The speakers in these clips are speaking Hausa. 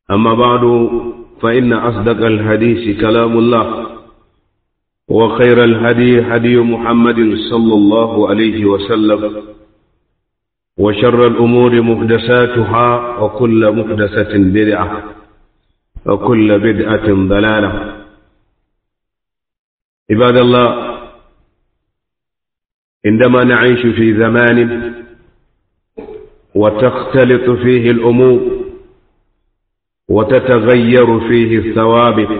أما بعد فإن أصدق الحديث كلام الله وخير الهدي هدي محمد صلى الله عليه وسلم وشر الأمور محدثاتها وكل محدثة بدعة وكل بدعة ضلالة عباد الله عندما نعيش في زمان وتختلط فيه الأمور وتتغير فيه الثوابت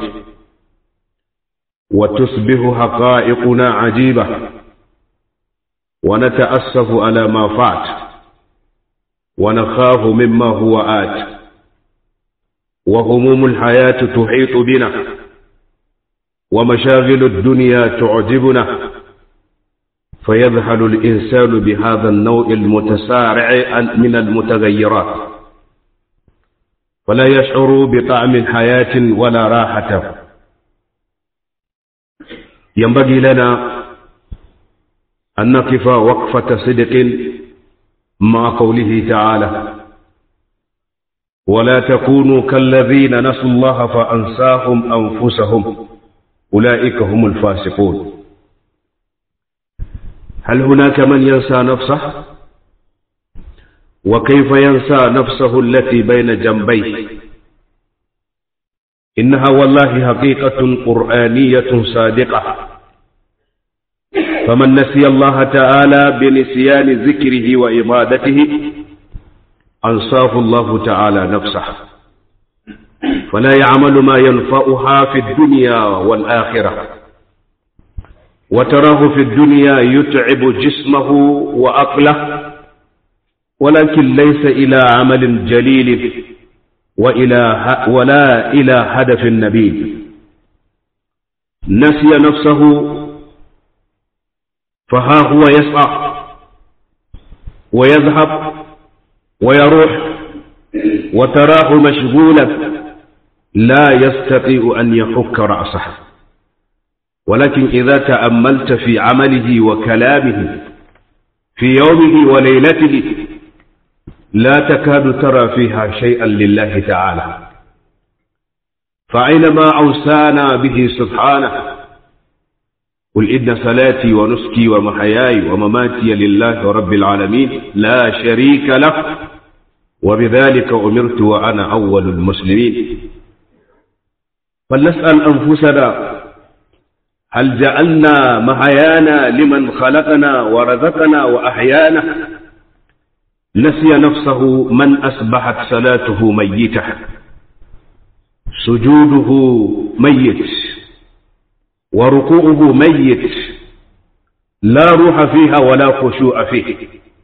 وتصبح حقائقنا عجيبة ونتأسف على ما فات ونخاف مما هو آت وهموم الحياة تحيط بنا ومشاغل الدنيا تعجبنا فيذهل الإنسان بهذا النوع المتسارع من المتغيرات فلا يشعر بطعم حياة ولا راحة ينبغي لنا أن نقف وقفة صدق مع قوله تعالى ولا تكونوا كالذين نسوا الله فأنساهم أنفسهم أولئك هم الفاسقون هل هناك من ينسى نفسه وكيف ينسى نفسه التي بين جنبيه إنها والله حقيقة قرآنية صادقة فمن نسي الله تعالى بنسيان ذكره وعبادته أنصاف الله تعالى نفسه فلا يعمل ما ينفعها في الدنيا والآخرة وتراه في الدنيا يتعب جسمه وأقله ولكن ليس إلى عمل جليل وإلى ولا إلى هدف نبيل نسي نفسه فها هو يسعى ويذهب ويروح وتراه مشغولا لا يستطيع أن يحك رأسه ولكن إذا تأملت في عمله وكلامه في يومه وليلته لا تكاد ترى فيها شيئا لله تعالى فأينما أوسانا به سبحانه قل إن صلاتي ونسكي ومحياي ومماتي لله رب العالمين لا شريك له وبذلك أمرت وأنا أول المسلمين فلنسأل أنفسنا هل جعلنا محيانا لمن خلقنا ورزقنا وأحيانا نسي نفسه من أصبحت صلاته ميتة سجوده ميت وركوعه ميت لا روح فيها ولا خشوع فيه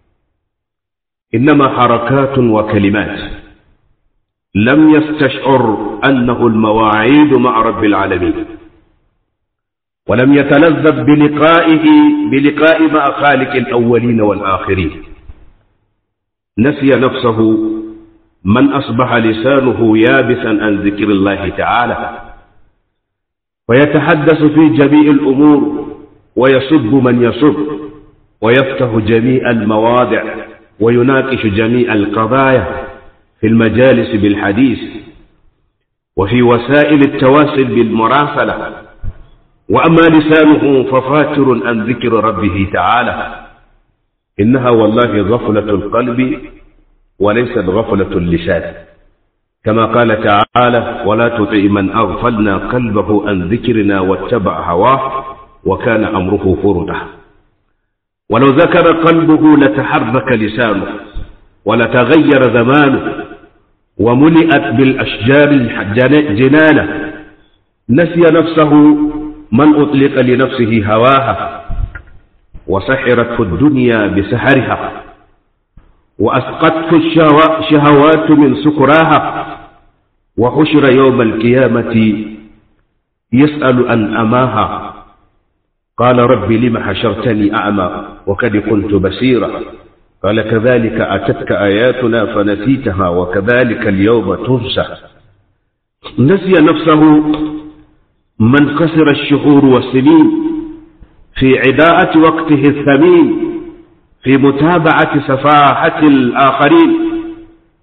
إنما حركات وكلمات لم يستشعر أنه المواعيد مع رب العالمين ولم يتلذذ بلقائه بلقاء مع خالق الأولين والآخرين نسي نفسه من أصبح لسانه يابسا عن ذكر الله تعالى ويتحدث في جميع الأمور ويسب من يسب ويفتح جميع المواضع ويناقش جميع القضايا في المجالس بالحديث وفي وسائل التواصل بالمراسلة وأما لسانه ففاتر عن ذكر ربه تعالى إنها والله غفلة القلب وليست غفلة اللسان كما قال تعالى ولا تطع من أغفلنا قلبه عن ذكرنا واتبع هواه وكان أمره فرطا ولو ذكر قلبه لتحرك لسانه ولتغير زمانه وملئت بالأشجار جنانه نسي نفسه من أطلق لنفسه هواها وسحرته الدنيا بسحرها وأسقطته الشهوات من سكراها وحشر يوم القيامة يسأل عن أماها قال رب لم حشرتني أعمى وقد كنت بصيرا قال كذلك أتتك آياتنا فنسيتها وكذلك اليوم تنسى نسي نفسه من خسر الشهور والسنين في عداءة وقته الثمين في متابعة سفاحة الآخرين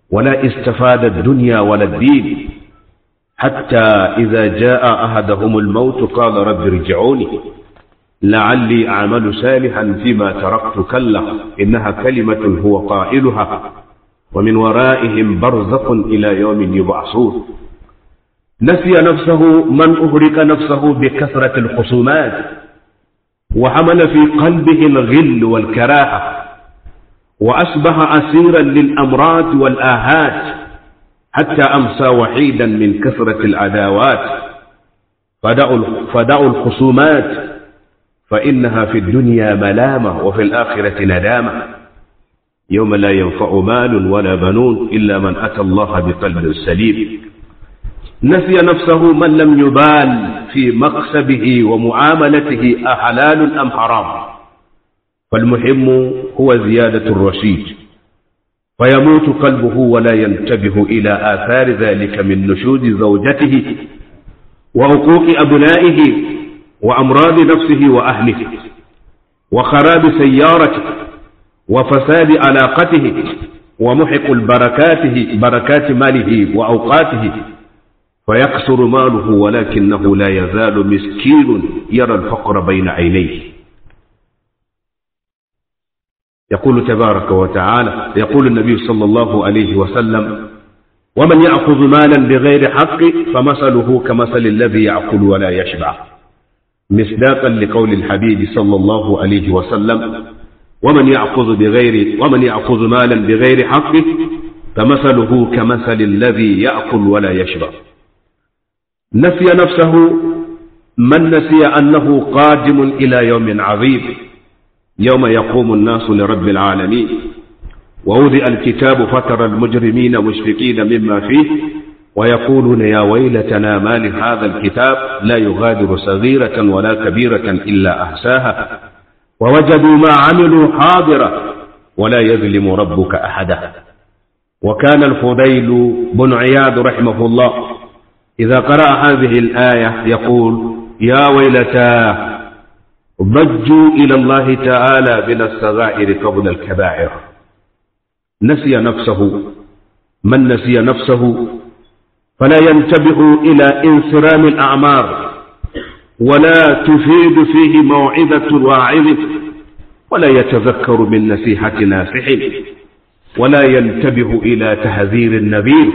ولا استفاد الدنيا ولا الدين حتى إذا جاء أحدهم الموت قال رب ارجعوني لعلي أعمل صالحا فيما تركت كلا إنها كلمة هو قائلها ومن ورائهم برزق إلى يوم يبعثون نسي نفسه من أهرك نفسه بكثرة الخصومات وحمل في قلبه الغل والكراهة وأصبح أسيرا للأمراض والآهات حتى أمسى وحيدا من كثرة العداوات فدعوا فدعوا الخصومات فإنها في الدنيا ملامة وفي الآخرة ندامة يوم لا ينفع مال ولا بنون إلا من أتى الله بقلب سليم نسي نفسه من لم يبال في مقصبه ومعاملته أحلال أم حرام فالمهم هو زيادة الرشيد فيموت قلبه ولا ينتبه إلى آثار ذلك من نشوز زوجته وعقوق أبنائه وأمراض نفسه وأهله وخراب سيارته وفساد علاقته ومحق البركاته بركات ماله وأوقاته فيكسر ماله ولكنه لا يزال مسكين يرى الفقر بين عينيه يقول تبارك وتعالى يقول النبي صلى الله عليه وسلم ومن يأخذ مالا بغير حق فمثله كمثل الذي يأكل ولا يشبع مصداقا لقول الحبيب صلى الله عليه وسلم ومن يأخذ بغير ومن يأخذ مالا بغير حق فمثله كمثل الذي يأكل ولا يشبع نسي نفسه من نسي أنه قادم إلى يوم عظيم يوم يقوم الناس لرب العالمين ووضع الكتاب فترى المجرمين مشفقين مما فيه ويقولون يا ويلتنا ما لهذا الكتاب لا يغادر صغيرة ولا كبيرة إلا أحساها ووجدوا ما عملوا حاضرا ولا يظلم ربك أحدا وكان الفضيل بن عياد رحمه الله إذا قرأ هذه الآية يقول يا ويلتا ضجوا إلى الله تعالى من الصغائر قبل الكبائر نسي نفسه من نسي نفسه فلا ينتبه إلى انصرام الأعمار ولا تفيد فيه موعظة واعظ ولا يتذكر من نصيحة ناصح ولا ينتبه إلى تهذير النبيل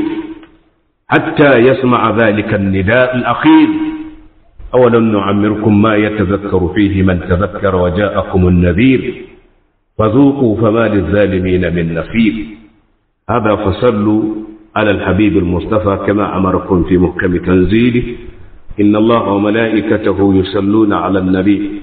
حتى يسمع ذلك النداء الأخير أولم نعمركم ما يتذكر فيه من تذكر وجاءكم النذير فذوقوا فما للظالمين من نصير هذا فصلوا على الحبيب المصطفى كما أمركم في محكم تنزيله إن الله وملائكته يصلون على النبي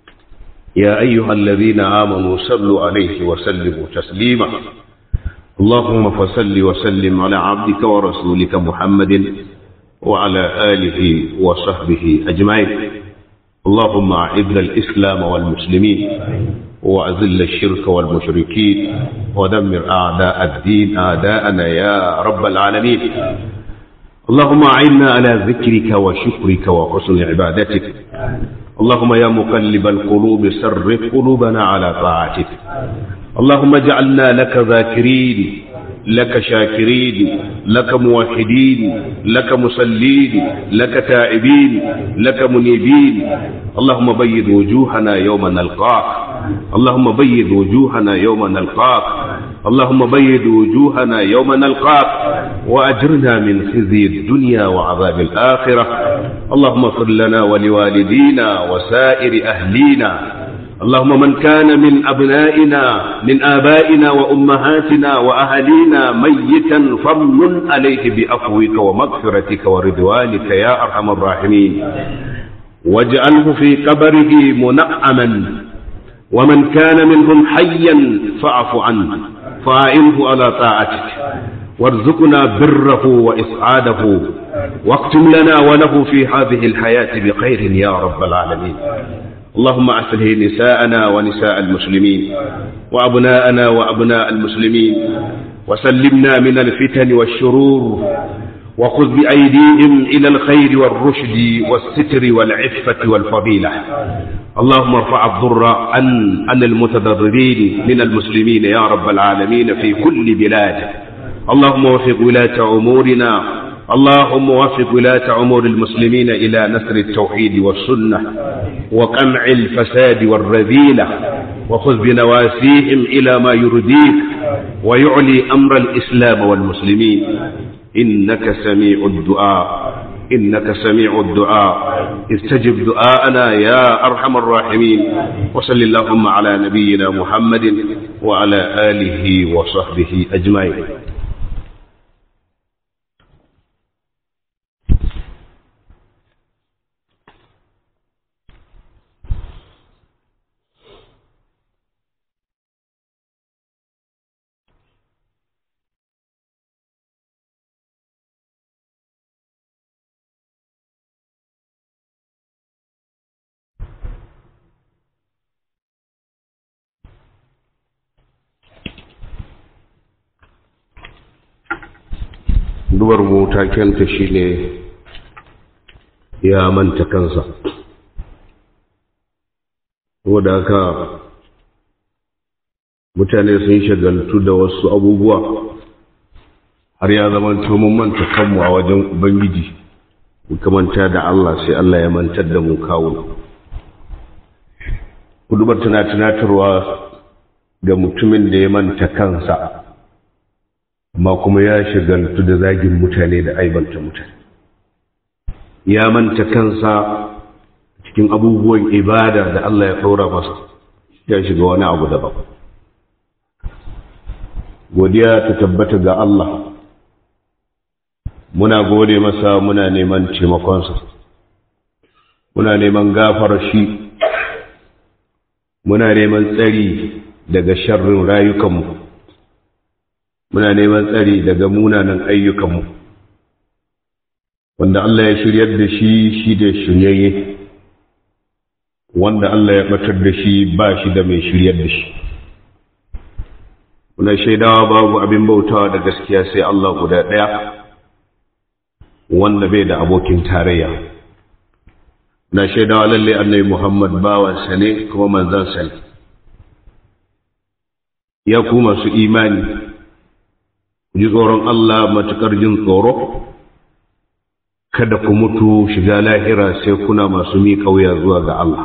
يا أيها الذين آمنوا صلوا عليه وسلموا تسليما اللهم فصل وسلم على عبدك ورسولك محمد وعلى آله وصحبه أجمعين اللهم أعز الإسلام والمسلمين وأذل الشرك والمشركين ودمر أعداء الدين أعداءنا يا رب العالمين اللهم أعنا على ذكرك وشكرك وحسن عبادتك اللهم يا مقلب القلوب سرف قلوبنا على طاعتك اللهم اجعلنا لك ذاكرين لك شاكرين لك موحدين لك مسلين لك تائبين لك منيبين اللهم بيض وجوهنا يوم نلقاك اللهم بيض وجوهنا يوم نلقاك اللهم بيض وجوهنا يوم نلقاك وأجرنا من خزي الدنيا وعذاب الآخرة اللهم اغفر لنا ولوالدينا وسائر أهلينا اللهم من كان من أبنائنا من آبائنا وأمهاتنا وأهلينا ميتا فمن عليه بأفوك ومغفرتك ورضوانك يا أرحم الراحمين واجعله في قبره منعما ومن كان منهم حيا فاعف عنه فاعنه على طاعتك وارزقنا بره وإسعاده واختم لنا وله في هذه الحياة بخير يا رب العالمين اللهم أصله نساءنا ونساء المسلمين وأبناءنا وأبناء المسلمين وسلمنا من الفتن والشرور وخذ بأيديهم إلى الخير والرشد والستر والعفة والفضيلة اللهم ارفع الضر عن عن المتضررين من المسلمين يا رب العالمين في كل بلاد اللهم وفق ولاة أمورنا اللهم وفق ولاة أمور المسلمين إلى نصر التوحيد والسنة وقمع الفساد والرذيلة وخذ بنواسيهم إلى ما يرضيك ويعلي أمر الإسلام والمسلمين إنك سميع الدعاء إنك سميع الدعاء استجب دعاءنا يا أرحم الراحمين وصل اللهم على نبينا محمد وعلى آله وصحبه أجمعين dubar mu takenta shine ya manta kansa saboda haka mutane sun shagaltu da wasu abubuwa har ya zama mun manta kanmu a wajen ubangiji muka manta da Allah sai Allah ya mantar da mu kawo kudubar tana tunatarwa ga mutumin da ya manta kansa amma kuma ya shagaltu da zagin mutane da aibanta mutane ya manta kansa cikin abubuwan ibada da Allah ya ɗora masa ya shiga wani abu daban godiya ta tabbata ga Allah muna gode masa muna neman taimakonsa muna neman gafar shi muna neman tsari daga sharrin rayukanmu muna neman tsari daga munanan ayyukanmu wanda Allah ya shiryar da shi shi da shiryayye wanda Allah ya batar da shi ba shi da mai shiryar da shi muna shaidawa babu abin bautawa da gaskiya sai Allah guda ɗaya wanda bai da abokin tarayya na shaidawa lalle annabi Muhammad bawansa ne kuma manzansa ne ya ku masu imani ji tsoron Allah matuƙar jin tsoro kada ku mutu shiga lahira sai kuna masu miƙa wuya zuwa ga Allah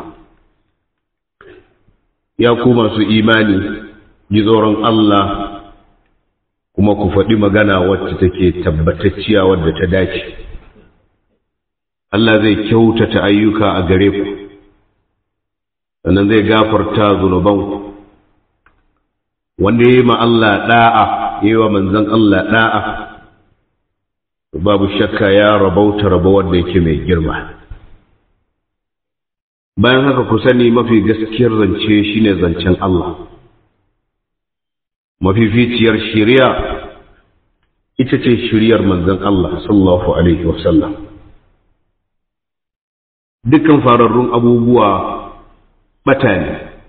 ya ku masu imani ji tsoron Allah kuma ku faɗi magana wacce take tabbatacciya wadda ta dace Allah zai kyautata ayyuka a gare ku sannan zai gafarta zunubanku wanda ya yi ma Allah ɗa'a yi wa manzan Allah ɗa'a babu shakka ya rabauta rabo wanda yake mai girma bayan haka ku sani mafi gaskiyar zance shine zancen Allah mafificiyar shiriya ita ce shiriyar manzan Allah sallallahu alaihi wasallam dukkan fararrun abubuwa bata ne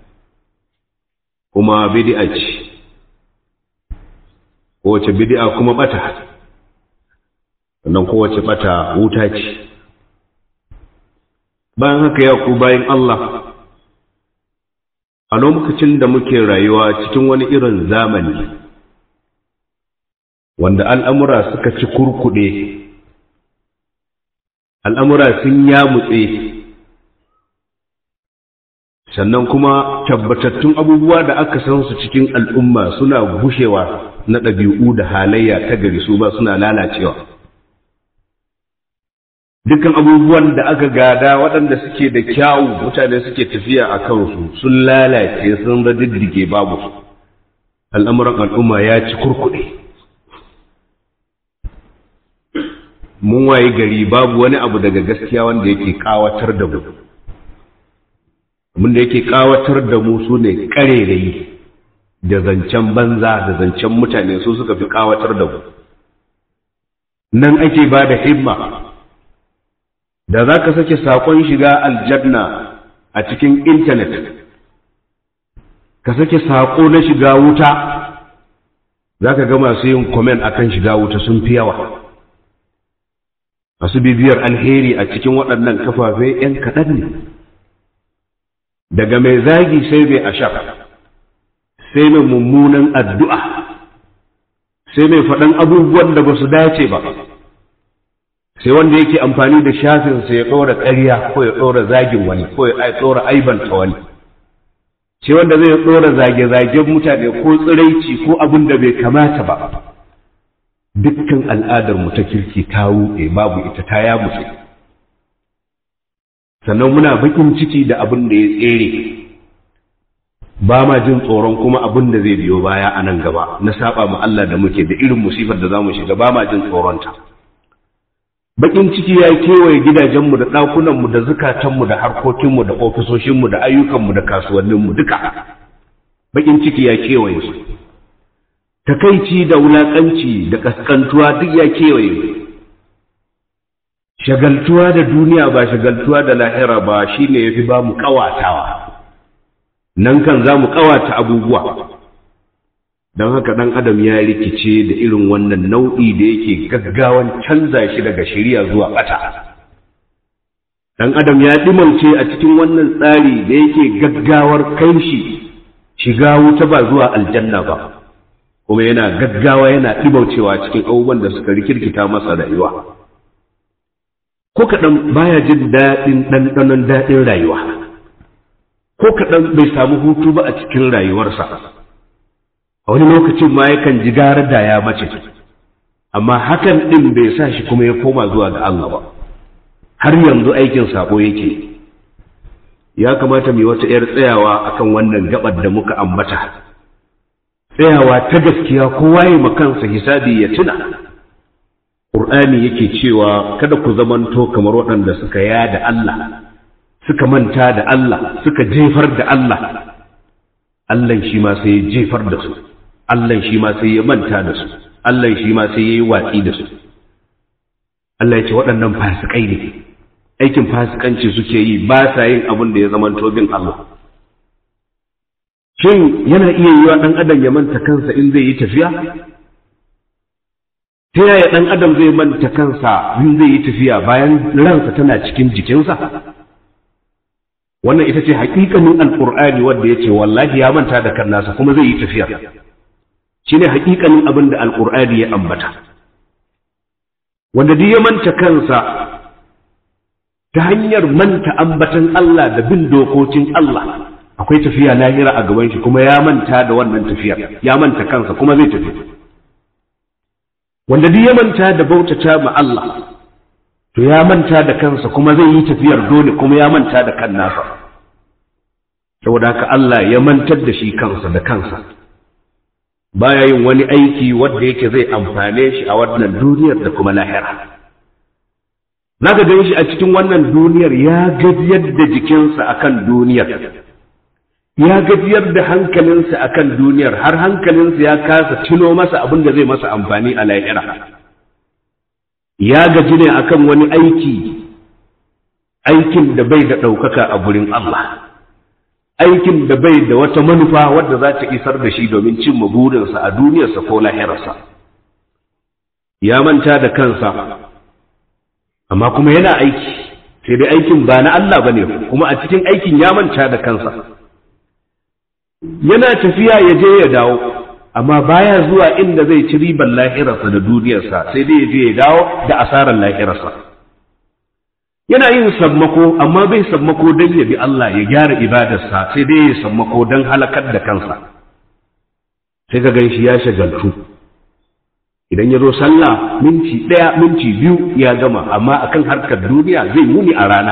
kuma bid'a ce kowace bid'a kuma bata sannan kowace bata wuta ce bayan haka ya ku bayan Allah a lokacin da muke rayuwa cikin wani irin zamani wanda al'amura suka ci kurkuɗe al'amura sun yamutse sannan kuma tabbatattun abubuwa da aka san su cikin al'umma suna gushewa na ɗabi'u da halayya ta gari su ba suna lalacewa dukkan abubuwan da aka gada waɗanda suke da kyawu mutane suke tafiya a kansu sun lalace sun radiddige babu su al'amuran al'umma ya ci kurkuɗe mun waye gari babu wani abu daga gaskiya wanda yake kawatar da mu abin da yake kawatar da mu su ne ƙarerayi da zancen banza da zancen mutane su suka fi kawatar da mu nan ake ba da himma da za ka sake saƙon shiga aljanna a cikin intanet ka sake saƙo na shiga wuta za ka ga masu yin komen a kan shiga wuta sun fi yawa masu bibiyar alheri a cikin waɗannan kafafe 'yan kaɗan ne daga mai zagi sai mai ashar sai mai mummunan addu'a sai mai faɗan abubuwan da ba su dace ba sai wanda yake amfani da shafinsa ya ɗora ƙarya ko ya ɗora zagin wani ko ya ɗora aibanta wani sai wanda zai ɗora zage-zagen mutane ko tsiraici ko abin da bai kamata ba dukkan al'adar mu ta kirki ta wuɗe babu ita ta ya mutu sannan muna bakin ciki da abin da ya tsere ba ma jin tsoron kuma abin da zai biyo baya a nan gaba na saba ma Allah da muke da irin musifar da za mu shiga ba ma jin tsoronta bakin ciki ya kewaye gidajenmu da ɗakunanmu da zukatanmu da harkokinmu da ofisoshinmu da ayyukanmu da kasuwanninmu duka bakin ciki ya kewaye su takaici da wulaƙanci da ƙasƙantuwa duk ya kewaye shagaltuwa da duniya ba shagaltuwa da lahira ba shine yafi ba mu ƙawatawa nan kan za mu ƙawata abubuwa don haka ɗan adam ya rikice da irin wannan nau'i da yake gaggawan canza shi daga shari'a zuwa ɓata ɗan adam ya ɗimauce a cikin wannan tsari da yake gaggawar kai shi shiga wuta ba zuwa aljanna ba kuma yana gaggawa yana ɗimaucewa cikin abubuwan da suka rikirkita masa rayuwa ko kaɗan baya jin daɗin ɗanɗanon daɗin rayuwa ko kaɗan bai samu hutu ba a cikin rayuwarsa a wani lokacin ma yakan ji gara da ya mace amma hakan ɗin bai sa shi kuma ya koma zuwa ga Allah ba har yanzu aikin sako yake ya kamata mu wata 'yar tsayawa akan wannan gabar da muka ambata tsayawa ta gaskiya kowa ya kansa hisabi ya tuna Qur'ani yake cewa kada ku zamanto kamar waɗanda suka yada Allah suka manta da Allah suka jefar da Allah Allah shi ma sai ya jefar da su Allah shi ma sai ya manta da su Allah shi ma sai ya yi watsi da su Allah ya ce waɗannan fasikai ne aikin fasikanci suke yi ba sa yin abin da ya zama bin Allah shin yana iya yiwa ɗan adam ya manta kansa in zai yi tafiya ta yaya ɗan adam zai manta kansa in zai yi tafiya bayan ransa tana cikin jikinsa wannan ita ce haƙiƙanin alƙur'ani wanda ya ce wallahi ya manta da kan nasa kuma zai yi tafiya shi ne haƙiƙanin abin da alƙur'ani ya ambata wanda duk ya manta kansa ta hanyar manta ambatan Allah da bin dokokin Allah akwai tafiya lahira a gaban shi kuma ya manta da wannan tafiya ya manta kansa kuma zai tafi wanda duk ya manta da bautata ma Allah to ya manta da kansa kuma zai yi tafiyar dole kuma ya manta da kan nasa saboda haka Allah ya mantar da shi kansa da kansa baya yin wani aiki wanda yake zai amfane shi a wannan duniyar da kuma lahira zaka gan shi a cikin wannan duniyar ya gajiyar da jikinsa akan duniyar ya gajiyar da hankalinsa akan duniyar har hankalinsa ya kasa tuno masa abin da zai masa amfani a lahira ya gaji ne akan wani aiki aikin da bai da ɗaukaka a gurin Allah aikin da bai da wata manufa wadda za ta isar da shi domin cimma burinsa a duniyarsa ko lahirarsa ya manta da kansa amma kuma yana aiki sai dai aikin ba na Allah ba ne kuma a cikin aikin ya manta da kansa yana tafiya ya je ya dawo amma baya zuwa inda zai ci riban lahirarsa da duniyarsa sai dai ya je ya dawo da asarar lahirarsa yana yin sammako amma bai sammako don ya bi Allah ya gyara ibadarsa sai dai ya sammako don halakar da kansa sai ka gan shi ya shagaltu idan ya zo sallah minti ɗaya minti biyu ya gama amma akan harkar duniya zai muni a rana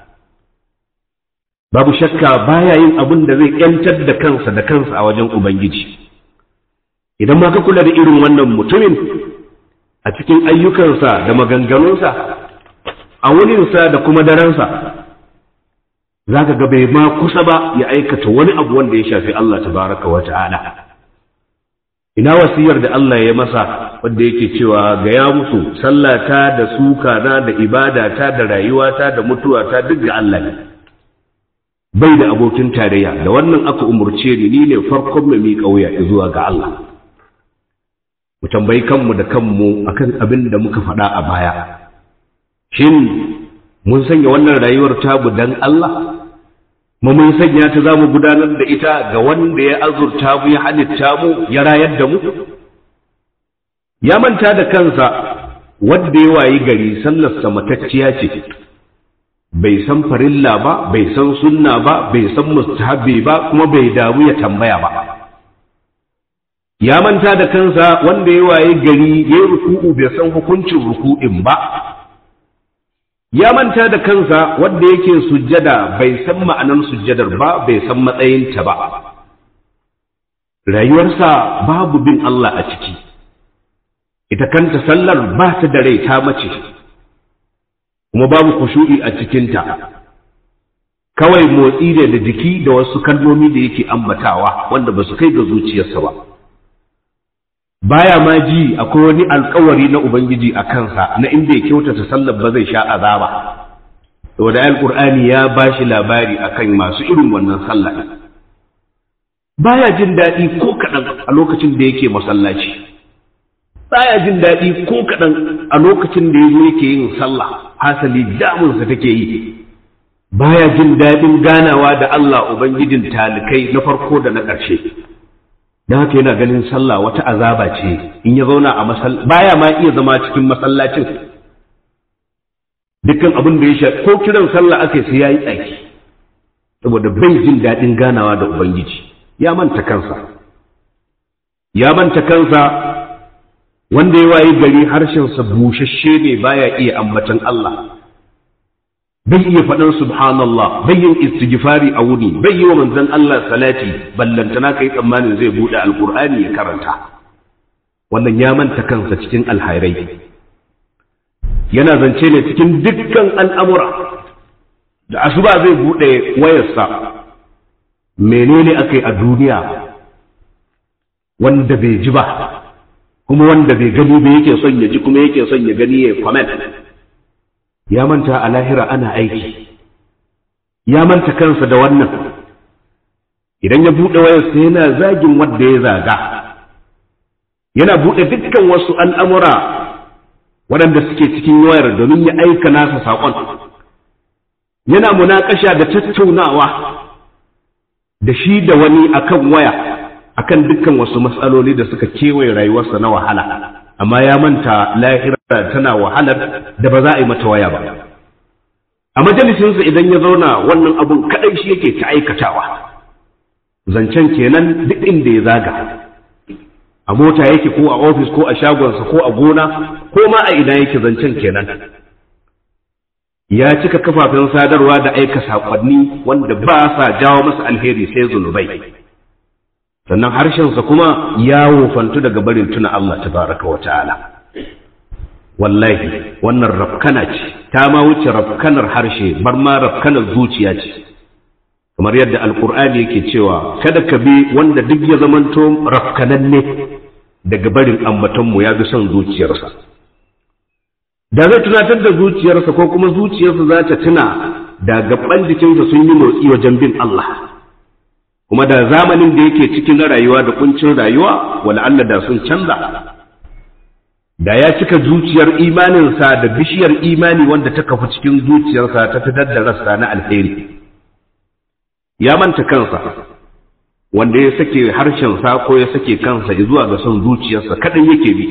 babu shakka baya yin abin da zai yantar da kansa da kansa a wajen ubangiji idan ma ka kula da irin wannan mutumin a cikin ayyukansa da maganganunsa a wuninsa da kuma daransa za ka ga bai ma kusa ba ya aikata wani abu wanda ya shafi Allah tabaraka wa ta'ala ina wasiyar da Allah ya masa wanda yake cewa ga ya musu sallata da suka na da ibadata da rayuwata da mutuwata duk ga Allah ne bai da abokin tarayya da wannan aka umurce ni ni ne farkon mai miƙa wuya zuwa ga Allah mu tambayi kanmu da kanmu akan abin da muka faɗa a baya shin mun sanya wannan rayuwar tabu dan Allah mu mun sanya ta za mu gudanar da ita ga wanda ya azurta mu ya halitta mu ya rayar da mu ya manta da kansa wadda ya wayi gari sallarsa matacciya ce bai san farilla ba bai san sunna ba bai san mustahabbi ba kuma bai damu ya tambaya ba ya manta da kansa wanda ya waye gari ya ruku'u bai san hukuncin ruku'in ba ya manta da kansa wanda yake sujjada bai san ma'anar sujjadar ba bai san matsayinta ba rayuwarsa babu bin Allah a ciki ita kanta sallar ba ta da rai ta mace kuma babu kushu'i a cikinta kawai motsi ne da jiki da wasu kalmomi da yake ambatawa wanda ba su kai ga zuciyarsa ba baya ma ji akwai wani alkawari na ubangiji a kansa na inda ya kyautata sallar ba zai sha azaba saboda alqur'ani ya bashi labari akan masu irin wannan sallah baya jin daɗi ko kaɗan a lokacin da yake masallaci baya jin daɗi ko kaɗan a lokacin da yazo yake yin sallah hasali damunsa take yi baya jin daɗin ganawa da Allah ubangijin talikai na farko da na ƙarshe don haka yana ganin sallah wata azaba ce in ya zauna a masallaci baya ma iya zama cikin masallacin dukkan abin da ya sha ko kiran sallah aka sai yayi tsaki saboda bai jin daɗin ganawa da ubangiji ya manta kansa ya manta kansa wanda ya wayi gari harshensa bushashe ne baya iya ambatan Allah bai iya faɗin subhanallah bai yin istighfari a wuni bai yi wa manzon Allah salati ballantana kai tsammanin zai buɗe alkur'ani ya karanta wannan ya manta kansa cikin alhairai yana zance ne cikin dukkan al'amura da asuba zai buɗe wayarsa menene aka yi a duniya wanda bai ji ba kuma wanda bai gani ba yake son ya ji kuma yake son ya gani ya comment ya manta a lahira ana aiki ya manta kansa da wannan idan ya buɗe wayarsa yana zagin wanda ya zaga yana buɗe dukkan wasu al'amura waɗanda suke cikin wayar domin ya aika nasa saƙon yana munakasha da tattaunawa da shi da wani akan waya akan dukkan wasu matsaloli da suka kewaye rayuwarsa na wahala amma ya manta lahira tana wahalar da ba za a yi mata waya ba a majalisinsa idan ya zauna wannan abun kadai shi yake ta aikatawa zancen kenan duk inda ya zaga a mota yake ko a ofis ko a shagonsa ko a gona ko ma a ina yake zancen kenan ya cika kafafen sadarwa da aika saƙonni wanda ba sa jawo masa alheri sai zunubai sannan harshensa kuma ya wofantu daga barin tuna Allah tabaraka wa ta'ala wallahi wannan rafkana ce ta ma wuce rafkanar harshe bar ma rafkanar zuciya ce kamar yadda alkur'ani yake cewa kada ka bi wanda duk ya zamanto rafkananne daga barin ambatonmu ya bi son zuciyarsa da zai tunatar da zuciyarsa ko kuma zuciyarsa za ta tuna da gaban jikinsa sun yi motsi wajen bin Allah kuma da zamanin da yake cikin na rayuwa da kuncin rayuwa wala Allah da sun canza da ya cika zuciyar imaninsa da bishiyar imani wanda ta kafa cikin zuciyarsa ta fitar da rassa na alheri ya manta kansa wanda ya sake harshensa ko ya sake kansa zuwa ga son zuciyarsa kaɗan yake bi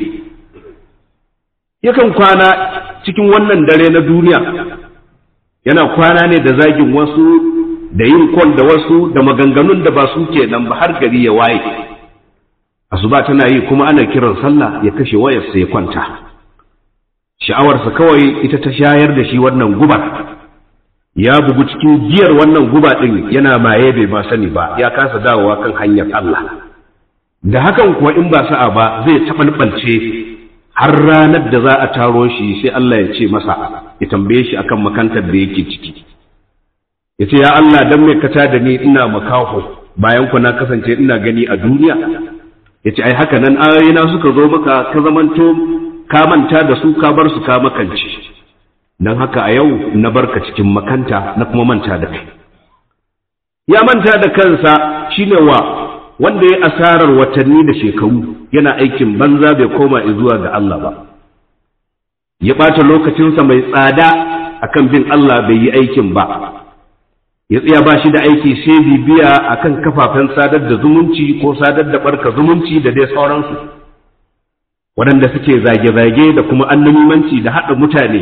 yakan kwana cikin wannan dare na duniya yana kwana ne da zagin wasu da yin kwan da wasu da maganganun da ba su ke nan ba har gari ya waye asuba tana yi kuma ana kiran sallah ya kashe wayarsa ya kwanta sha'awarsa kawai ita ta shayar da shi wannan gubar ya bugu cikin giyar wannan guba ɗin yana maye bai ba sani ba ya kasa dawowa kan hanyar Allah da hakan kuwa in ba sa'a ba zai taɓalɓalce har ranar da za a taro shi sai Allah ya ce masa ya tambaye shi akan makantar da yake ciki ya ce ya Allah dan mai kata da ni ina makaho bayan ku na kasance ina gani a duniya ya ce ai haka nan ayoyina suka zo maka ka zamanto ka manta da su ka bar su ka makance don haka a yau na barka cikin makanta na kuma manta da kai ya manta da kansa shine wa wanda ya asarar watanni da shekaru yana aikin banza bai koma zuwa ga Allah ba ya ɓata lokacinsa mai tsada akan bin Allah bai yi aikin ba ya tsaya ba shi da aiki sai bibiya akan kafafen sadar da zumunci ko sadar da barka zumunci da dai sauransu waɗanda suke zage-zage da kuma annabimanci da haɗa mutane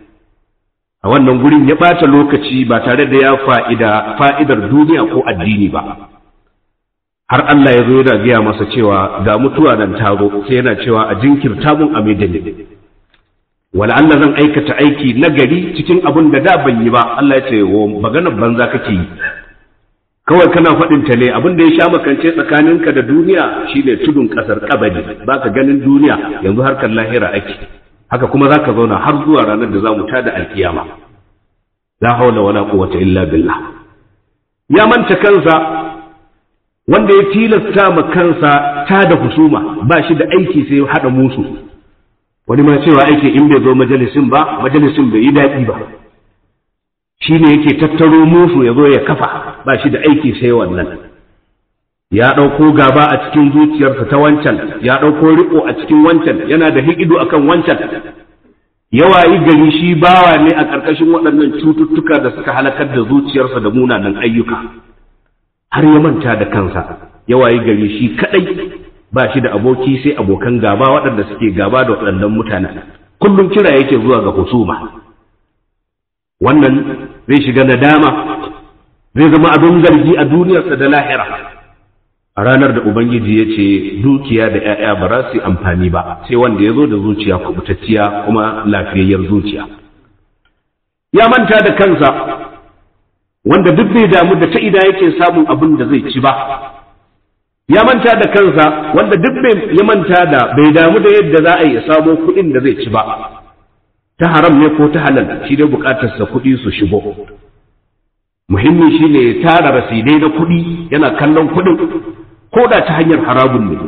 a wannan gurin ya ɓata lokaci ba tare da ya fa'ida fa'idar duniya ko addini ba har Allah ya zo yana gaya masa cewa ga mutuwa nan taro sai yana cewa a jinkirta mun a maidani wala Allah zan aikata aiki na gari cikin abin da da ban yi ba Allah ya ce wo maganar banza kake yi kawai kana faɗin ta ne abin da ya sha makance tsakaninka da duniya shine tudun ƙasar kabari baka ganin duniya yanzu harkar lahira ake haka kuma zaka zauna har zuwa ranar da zamu tada alkiyama la haula wala quwwata illa billah ya manta kansa wanda ya tilasta ma kansa tada husuma ba shi da aiki sai hada musu wani ma cewa aiki in bai zo majalisin ba majalisin bai yi daɗi ba shi ne yake tattaro musu ya zo ya kafa ba shi da aiki sai wannan ya ɗauko gaba a cikin zuciyarsa ta wancan ya ɗauko riƙo a cikin wancan yana da hikidu akan wancan yawa yi gari shi bawa ne a ƙarƙashin waɗannan cututtuka da suka halakar da zuciyarsa da munanan ayyuka har ya manta da kansa yawa yi gari shi kaɗai ba shi da aboki sai abokan gaba waɗanda suke gaba da waɗannan mutanen kullum kira yake zuwa ga husuma wannan zai shiga nadama zai zama abin zargi a duniyarsa da lahira a ranar da ubangiji ya ce dukiya da 'ya'ya ba za su yi amfani ba sai wanda ya zo da zuciya kubutacciya kuma lafiyayyar zuciya ya manta da kansa wanda duk bai damu da ta ida yake samun abin da zai ci ba ya manta da kansa wanda duk bai ya manta da bai damu da yadda za a yi samo kuɗin da zai ci ba ta haram ne ko ta halal shi dai bukatarsa kuɗi su shigo muhimmi shi ne tara rasidai na kuɗi yana kallon kuɗin ko da ta hanyar harabun ne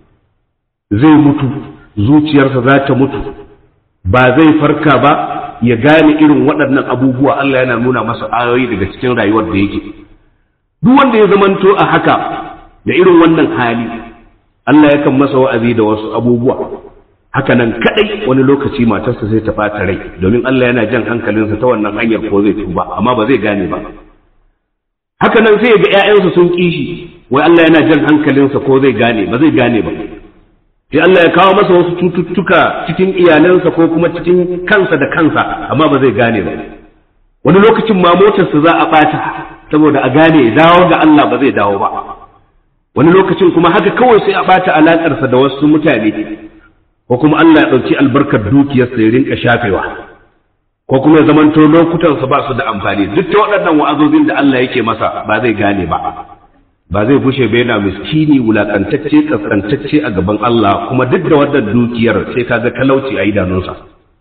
zai mutu zuciyarsa za ta mutu ba zai farka ba ya gane irin waɗannan abubuwa Allah yana nuna masa ayoyi daga cikin rayuwar da yake duk wanda ya zamanto a haka da irin wannan hali Allah yakan masa wa'azi da wasu abubuwa haka nan kadai wani lokaci matarsa sai ta ɓata rai domin Allah yana jan hankalinsa ta wannan hanyar ko zai tuba amma ba zai gane ba haka nan sai ga ƴaƴansa sun kishi wai Allah yana jan hankalinsa ko zai gane ba zai gane ba sai Allah ya kawo masa wasu cututtuka cikin iyalansa ko kuma cikin kansa da kansa amma ba zai gane ba wani lokacin ma motarsa za a ɓata saboda a gane dawo ga Allah ba zai dawo ba wani lokacin kuma haka kawai sai a ɓata alaƙarsa da wasu mutane ko kuma Allah ya ɗauki albarkar dukiyarsa ya rinka shafewa ko kuma ya zamanto lokutansa ba su da amfani duk ta waɗannan wa'azozin da Allah yake masa ba zai gane ba ba zai bushe ba yana miskini wulakantacce kaskantacce a gaban Allah kuma duk da wannan dukiyar sai ka ga talauci a idanunsa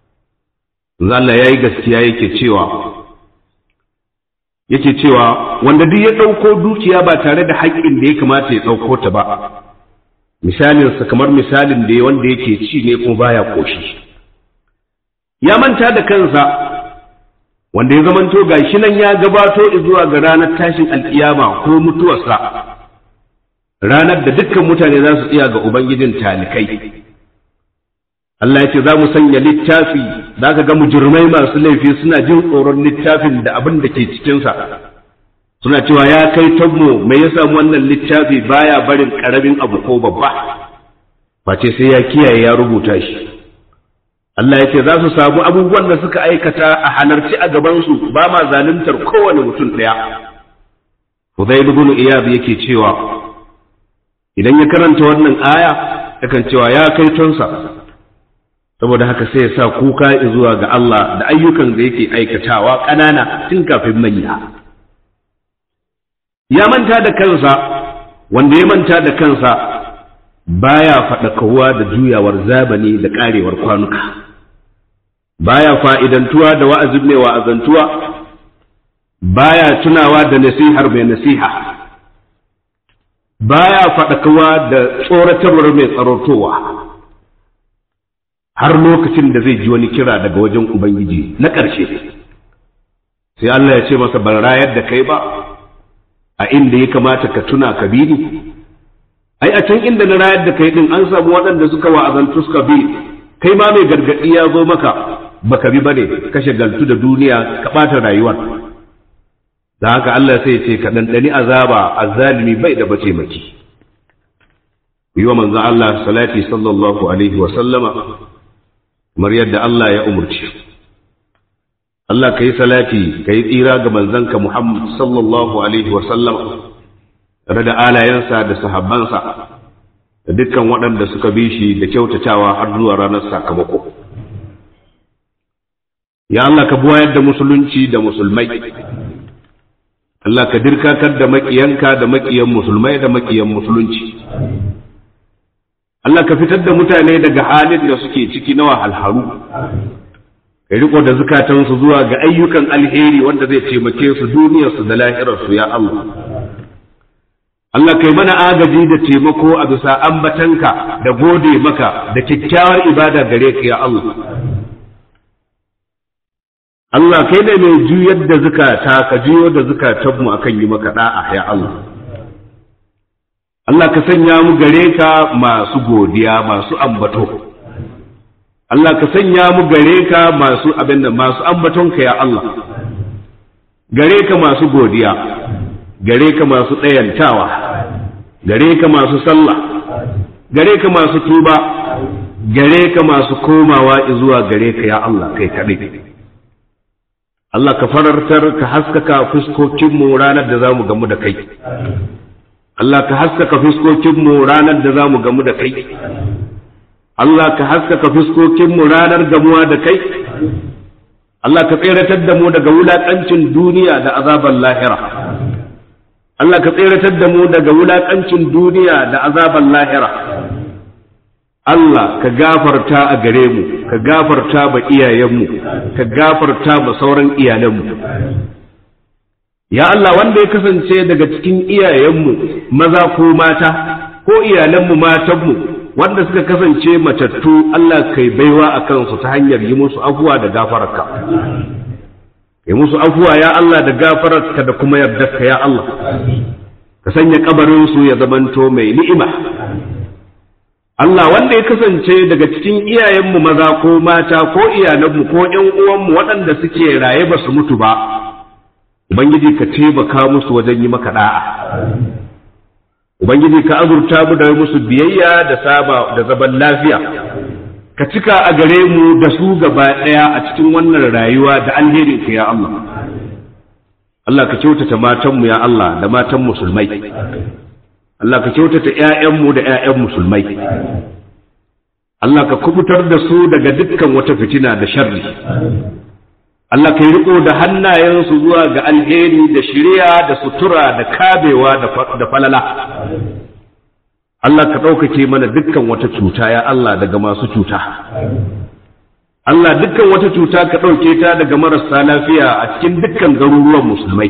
Allah ya yi gaskiya yake cewa yake cewa wanda duk ya ɗauko dukiya ba tare da haƙƙin da ya kamata ya ɗauko ta ba misalinsa kamar misalin da wanda yake ci ne kuma baya koshi ya manta da kansa wanda ya zamanto gashi nan ya gabato zuwa ga ranar tashin alkiyama ko mutuwarsa ranar da dukkan mutane za su tsaya ga ubangijin talikai Allah ya ce za mu sanya littafi za ka ga mujirmai masu laifi suna jin tsoron littafin da abin da ke cikinsa suna cewa ya kai tabmo mai ya samu wannan littafi baya barin karamin abu ko babba face sai ya kiyaye ya rubuta shi Allah ya ce za su samu abubuwan da suka aikata a halarci a gabansu ba ma zaluntar kowane mutum ɗaya Hudayl ibn Iyad yake cewa idan ya karanta wannan aya yakan cewa ya kai tonsa saboda haka sai ya sa kuka zuwa ga Allah da ayyukan da yake aikatawa ƙanana tun kafin manya ya manta da kansa wanda ya manta da kansa baya faɗakawa da juyawar zabani da ƙarewar kwanuka baya fa'idantuwa da wa'azin mai wa'azantuwa baya tunawa da nasihar mai nasiha baya faɗakawa da tsoratarwar mai tsarotowa har lokacin da zai ji wani kira daga wajen Ubangiji na ƙarshe sai Allah ya ce masa ban rayar da kai ba a inda ya kamata ka tuna ka bi ni ai a can inda na rayar da kai din an samu waɗanda suka wa'azantu suka bi kai ma mai gargaɗi ya zo maka baka bi bane ka shagaltu da duniya ka ɓata rayuwar da haka Allah sai ce ka ɗanɗani azaba azzalimi bai da bace maki yi wa manzo Allah salati sallallahu alaihi wa sallama kamar yadda Allah ya umurce Allah ka yi salati ka yi tsira ga manzanka Muhammad sallallahu alaihi wa sallama tare da alayensa da sahabbansa da dukkan waɗanda suka bi shi da kyautatawa har zuwa ranar sakamako ya Allah ka buwayar da musulunci da musulmai Allah ka dirkakar da maƙiyanka da maƙiyan musulmai da maƙiyan musulunci Allah ka fitar da mutane daga halin da suke ciki na wahalharu ka riko da zukatansu zuwa ga ayyukan alheri wanda zai taimake su duniyarsu da lahirarsu ya Allah Allah kai mana agaji da taimako a bisa ambatanka da gode maka da kyakkyawar ibada gare ka ya Allah Allah kai ne mai juyar da zukata ka juyo da zukatanmu akan yi maka da'a ya Allah Allah ka sanya mu gare ka masu godiya masu ambato Allah ka sanya mu gare ka masu abin da masu ambatonka ya Allah gare ka masu godiya gare ka masu ɗayantawa gare ka masu sallah gare ka masu tuba gare ka masu komawa zuwa gare ka ya Allah kai kaɗai Allah ka farartar ka haskaka fuskokinmu ranar da za mu gamu da kai Allah ka haskaka fuskokinmu ranar da za mu gamu da kai Allah ka haskaka fuskokinmu ranar gamuwa da kai Allah ka tseratar da mu daga wulaƙancin duniya da azaban lahira Allah ka tseratar da mu daga wulaƙancin duniya da azaban lahira Allah ka gafarta a gare mu ka gafarta ba iyayenmu ka gafarta ba sauran iyalanmu ya Allah wanda ya kasance daga cikin iyayenmu maza ko mata ko iyalanmu matanmu wanda suka kasance matattu Allah kai baiwa a kansu ta hanyar yi musu afuwa da gafararka yi musu afuwa ya Allah da gafararka da kuma yardarka ya Allah ka sanya kabarinsu ya zamanto mai ni'ima Allah wanda ya kasance daga cikin iyayenmu maza ko mata ko iyalanmu ko ƴan uwanmu waɗanda suke raye ba su mutu ba Ubangiji ka taimaka musu wajen yi maka da'a Ubangiji ka azurta mu da musu biyayya da saba da zaman lafiya ka cika a gare mu da su gaba ɗaya a cikin wannan rayuwa da alherinka ya Allah Allah ka kyautata matanmu ya Allah da matan musulmai Allah ka kyautata ‘ya'yanmu da ‘ya'yan musulmai, Allah ka kubutar da su daga dukkan wata fitina da sharri. Allah ka yi riko da hannayensu zuwa ga alheri da shirya da sutura da kabewa da falala. Allah ka ɗaukake mana dukkan wata cuta ya Allah daga masu cuta. Allah dukkan wata cuta ka ɗauke ta daga marasa lafiya a cikin dukkan garuruwan musulmai.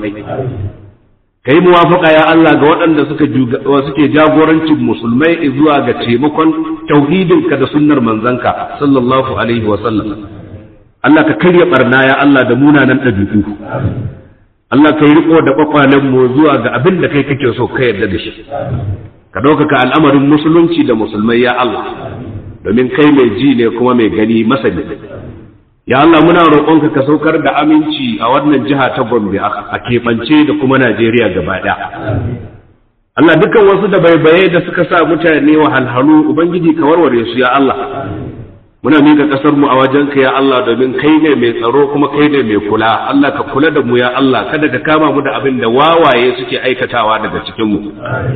ka yi muwafaka ya Allah ga waɗanda suka suke jagorancin musulmai zuwa ga taimakon tauhidinka da sunnar manzanka sallallahu alaihi wa sallam Allah ka karya barna ya Allah da munanan ɗabi'u Allah ka yi riko da kwakwalen mu zuwa ga abin da kai kake so ka yarda da shi ka ɗaukaka al'amarin musulunci da musulmai ya Allah domin kai mai ji ne kuma mai gani masani ya Allah muna roƙonka ka saukar da aminci a wannan jiha ta Gombe a keɓance da kuma Najeriya gaba ɗaya. Allah dukkan wasu da baibaye da suka sa mutane wahalhalu Ubangiji ka warware su ya Allah. Muna miƙa ƙasar mu a wajenka ya Allah domin kai ne mai tsaro kuma kai ne mai kula. Allah ka kula da mu ya Allah kada ka kama mu da abin da wawaye suke aikatawa daga cikin mu.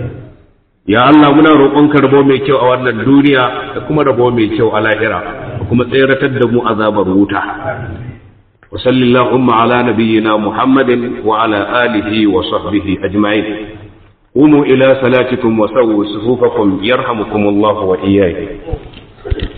Ya Allah muna roƙonka rabo mai kyau a wannan duniya da kuma rabo mai kyau a lahira. kuma tseratar da mu azabar wuta wa sallallahu ala nabiyyina muhammadin wa ala alihi wa sahbihi ajma'in qumu ila salatikum wa sawwu sufufakum yarhamukumullahu wa iyyakum